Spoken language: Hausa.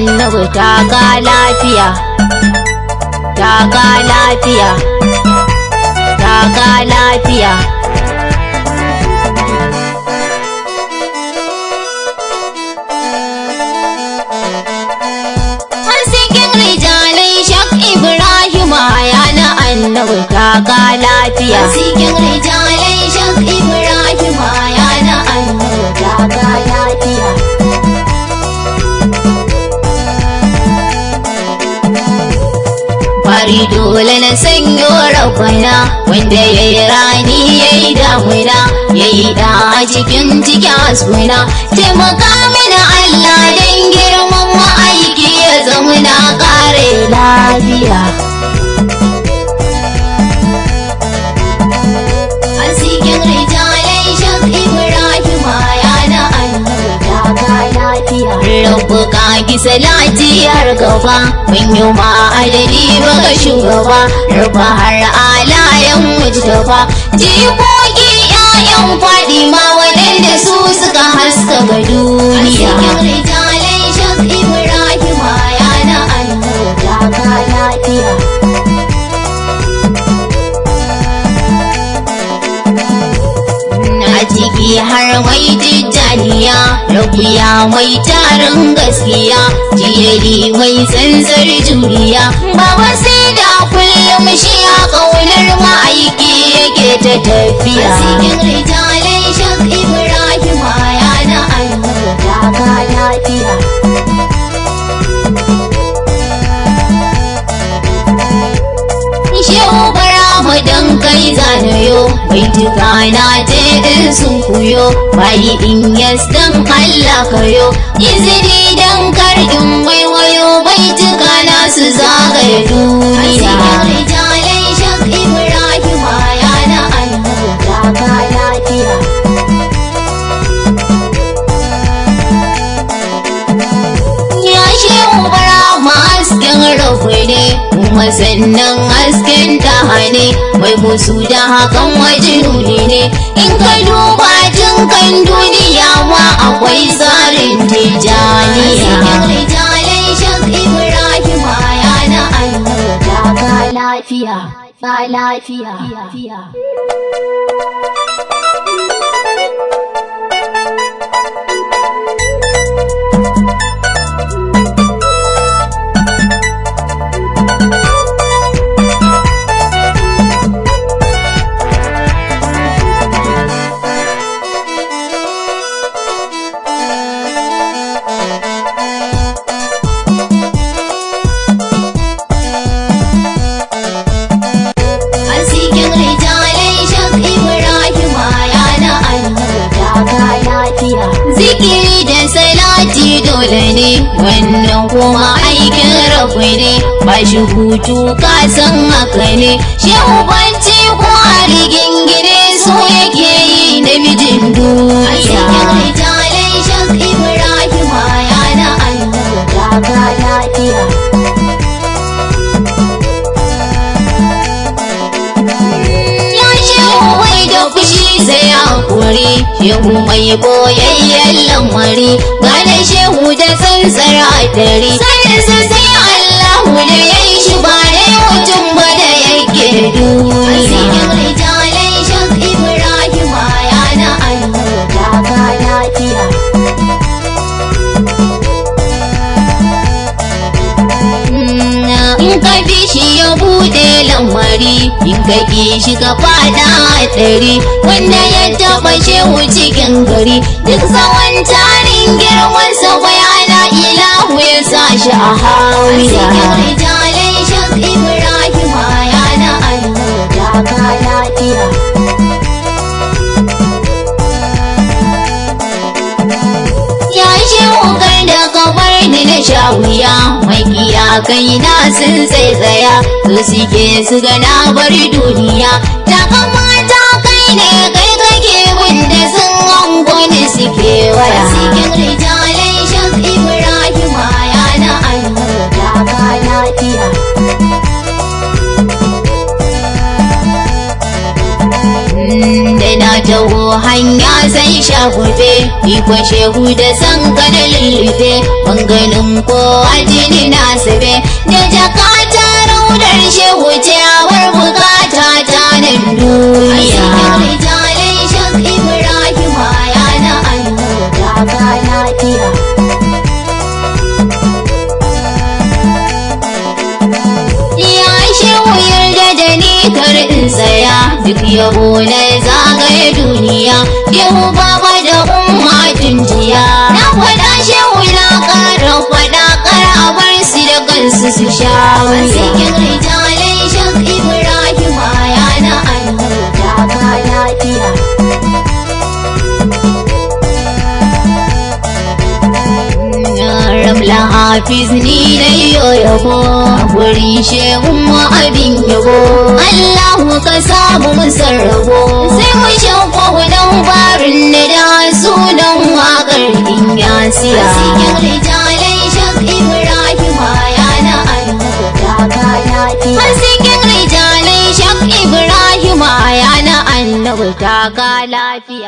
annabi taka lafiya taka lafiya taka lafiya Hasken rijalai shak Ibrahim ya na annabi taka lafiya Cikin rijalai shak Ibrahim ya na annabi taka lafiya. Fari dole na sanyo rabana wanda ya yi rani ya yi damuna ya yi da a cikin cikin asuna taimaka mana Allah don girman ma'aiki ya zama na kare lafiya. A cikin rijalai shak Ibrahim ya na annabi taka lafiya. Rabu ka ki salati har gaba mun yi ma'adadi baka shugaba rufa har alayen mujtaba jikoki ƴaƴan Fadima waɗanda su suka haskaka A duniya. cikin rijalai shak Ibrahim ya na annabi taka lafiya. A ciki har mai tijjaniya, rabuya mai tarin gaskiya, jiyari mai tsantsar juriya, baba sai da kullum shi a ƙaunar ma'aiki yake ta A tafiya. cikin rijalai shak Ibrahim ya na annabi taka lafiya. Shehu bara mu dan kai zanayo, bai tuka na je in sun kuyo, bayi in yas dan Allah kayo, izini dan kar in waiwayo, bai tuka na su zagaye A cikin duniya. rijalai shak Ibrahim ya na annabi taka lafiya. Ya shehu bara mu hasken rabu ne, kuma sannan hasken tahane, mai musu da hakan waje nuni ne, in ka duba jin kan duniya ma akwai tsarin A cikin tijaniya. rijalai shak Ibrahim ya na annabi taka lafiya. Ba lafiya. A cikin rijalai shak Ibrahim ya na annabi taka lafiya. Zikiri da salati dole ne, wannan kuma aikin rabu ne, ba shi hutu ka san haka ne, shehu banci ko a rigingine su yake yi na mijin A cikin duniya. rijalai shak Ibrahim ya na annabi taka lafiya. Ya shehu mai da fushi sai hakuri, shehu mai boyayyen lamari, gane shehu da tsantsar hadari. Saninsa sai Allahu da ya yi shi ba dai mutum ba da yake A cikin duniya. rijalai shak Ibrahim ya na annabi taka lafiya. In ka bi shi ya bude lamari, in ka ki shi ka fada hatsari, wanda ya taɓa shehu cikin gari, duk tsawon tarin girmansa bayana ilahu ya sa shi a A cikin hawiya. rijalai shak Ibrahim ya na annabi taka lafiya. Ya shehu kar da kabar ni na sha wuya, makiya kai na sun tsaitsaya, su suke su ga na bar duniya, ta kamata kai ne kai kake wanda sun hango ni suke A waya. cikin rijalai shak Ibrahim ya na annabi taka lafiya. da na taho hanya sai shagube iko shehu da san kana lullube banganin kowa jini na sube da jakata raudar shehu ciyawar bukata ta nan duniya rijalai shak ibrahim ya na annabi ta ka lafiya Ya shehu yarda da ni kar in tsaya duk yabo na zagaye duniya yau baba da umma tunjiya na faɗa shehu na ƙara faɗa kar a bar su da kansu su sha wuya. Asikin rijalai shak ibrahim ya na annabi ta ka lafiya Ramla Hafiz ni na yo yabo a gurin shehun mu abin yabo Allahu ka samu mu sarrabo sai mu shauko dan barin da da sunan wakar in yasiya Asikin rijalai shak ibrahim ya na annabi ta ka lafiya Hasikin rijalai shak Ibrahim ya na annabi ta ga lafiya